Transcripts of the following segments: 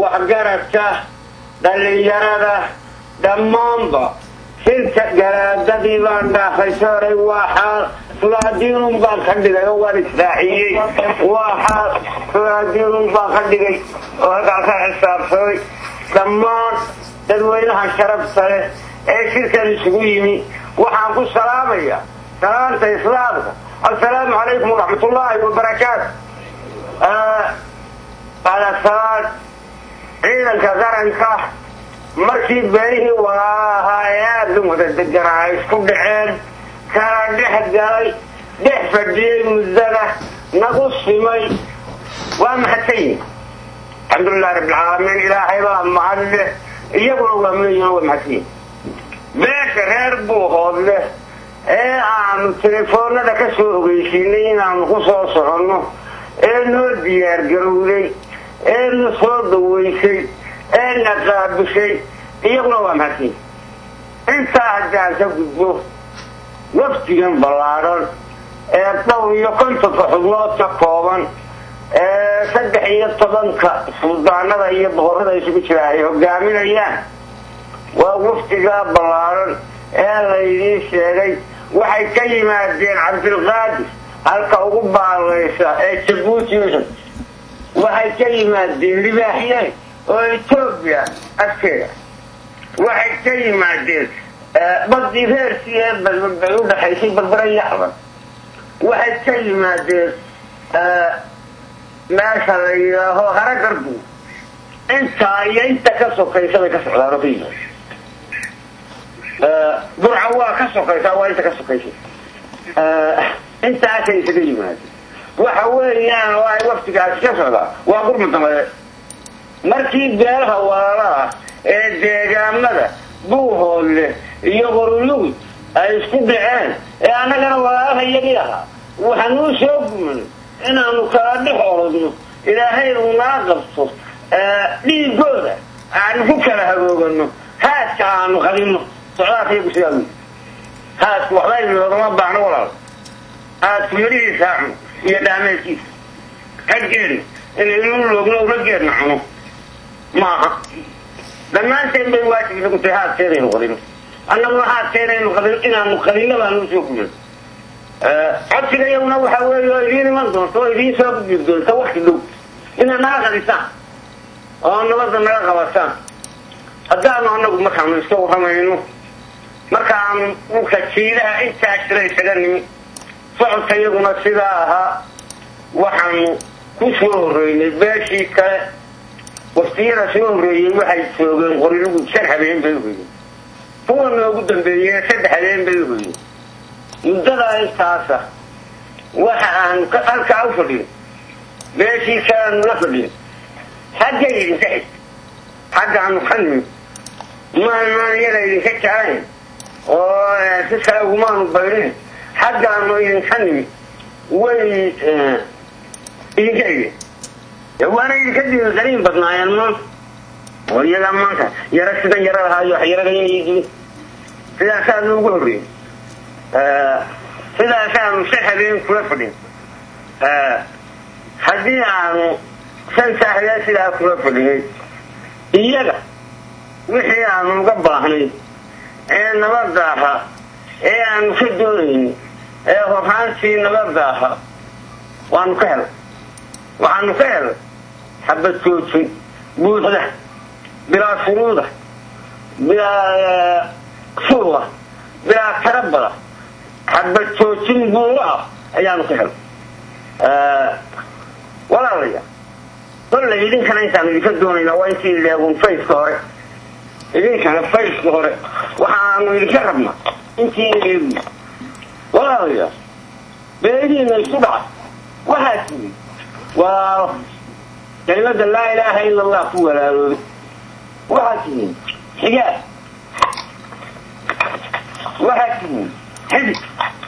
waxgaradka dhallinyarada dhammaanba shirka garaadadii baan dhaafay sooray waa xaal sulaadiinun baan ka dhigay oo waan israaciyey waa xaal sulaadiinun baan ka dhigay oo halkaa ka xisaabsaday dhammaan dadweynaha sharafta leh ee shirkan isugu yimi waxaan ku salaamaya salaanta islaamka assalaamu calaykum waraxmatullaahi wabarakaatu alasaad ciidanka qaranka markii beelihii walaaha ee aada u wada deganaa ay isku dhaceen kala dhex galay dhex fadhiyey muddada nagu simay waa maxadsan yihin alxamdulilahi rabbilcaalamiin ilaahay baa mahad leh iyaguna waa mleeyihin waa mahadsan yihin beesha reer buuhood leh ee aanu telefoonada ka soo ogeysiinay inaanu ku soo soconno ee noo diyaargarowday ee na soo dawaysay ee na qaabishay iyaguna waa mahadsan yihin intaa haddaan ka gudbo waftigan ballaadhan ee dhowr iyo kontonka xubnood ka kooban ee saddex iyo tobanka suldaanada iyo boqorrada isugu jira ay hogaaminayaan waa waftigaa ballaadhan ee laydiin sheegay waxay ka yimaadeen cabdilqaadir halka ugu baalaysa ee jabuuti waxay ka yimaadeen libaaxyeen oo etoobiya agteeda waxay ka yimaadeen badii reerkii ee bay u dhaxaysay barbara yaxban waxay ka yimaadeen meesha la yidhaaho haragarbu intaa iyo inta ka sokaysa bay ka socdaan oo ka yimaad burca waa ka sokaysaa waa inta ka sokaysa intaasay isaga yimaadeen waxa weeyaan oo ay waftigaasi ka socdaa waa gurma dambeed markii beelaha walaalaha ee deegaamada buuhoodle iyo qorulugud ay isku dhaceen ee annagana walaalaha iyagii ahaa waxaanuu soo gumanay inaanu kala dhex orodno ilaahay uu nala qabto dhiigooda aanu ku kala hagoogano haaska aanu qadino socdaalka iyagu sidaa wy haasku waxba inoogama baahno walaal haasku yarihiisa cuno iyo dhaameedkiisa raggeena inaynu loogno ula geedna cuno maaha dhammaanteen bay waajibisa ku tahay haadkeenaynu qadino annaguna haadkeenaynu qadino inaanu qadino baanu soo guman codsiga iyaguna waxa weeye oo idiin iman doonto oo idiin soo gudbi doonta wakti dhow inaad naga qadisaan oo nabadda naga qabataan haddaanu anagu markaanu iska warramayno markaanu dhulka jiidaha intaa jira isaga nimi socodka iyaguna sidaa ahaa waxaanu ku soo horreynay beeshii kale waftiyada soo horreeyey waxay joogeen qorilugu shan habeen bay uhoyeen kuwa noogu dambeeyeen saddex habeen bay uhoyeen muddadaa intaasa waxa aanu halkaa u fadhin beeshii kaleanu la fadhin xaggay idinka xig xaggaanu ka nimi maanaan iyada idinka jeclayn oo si kale ugumaanu baydhin xaggaanu idinka nimi way idinka xigeen waana idinka diin qariin badnaayeen maanta oo iyagaa maanta yaro sidan yaro lahaayo wax yaragayaydin sidaasaa noogu horreeyey sidaasaanu shan habeen kula fadhin haddii aanu shantaa habeen sidaa kula fadhinay iyaga wixii aanu uga baahnay ee nabadda ahaa ee aanu ka doonaynay ee horraantii nabadda ahaa waanu ka helay waxaanu ka helay xabad joojin buuxda bilaa shuruuda bilaa suuda bilaa tarabada xabad joojin buuro ah ayaanu ka helay walaalaya kollay idinkana intaanu idinka doonaynaa waa intii leegun fayska hore idinkana fayska hore waxaanu idinka rabnaa intii leegu walaalaya beediina isku dhaca waxaa tiri waa kelimada laa ilaaha ila allah ku walaaloobay waxaa tihiin xigaad waxaa tihiin xidid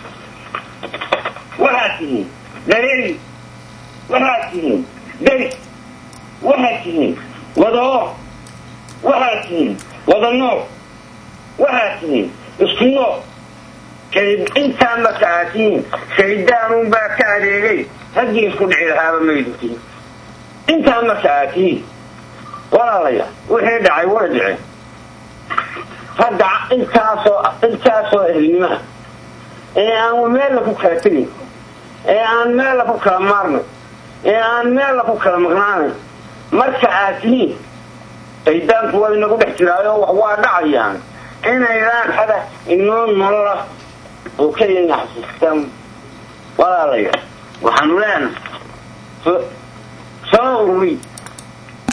waxaa tihiin dareeri waxaa tihiin beri waxaa tihiin wadaoo waxaa tihiin wada nool waxaa tihiin isku nool intaa marka aad tihiin shayddaanunbaa ka adeegay haggii isku dhici lahaaba maydintiin intaa marka aad tihiin walaalaya wixii dhacay way dhiceen hadda intaasoo intaasoo ehelnimaha ee aan meella ku kala tegin ee aan meella ku kala maarnay ee aan meella ku kala maqnaanay marka aad tihiin shaydaanku waa inagu dhex jiraayo wax waa dhacayaan inaydaan hada inoo nolola oo keliya xasuustaan walaalaya waxaanu leenahay soo ururi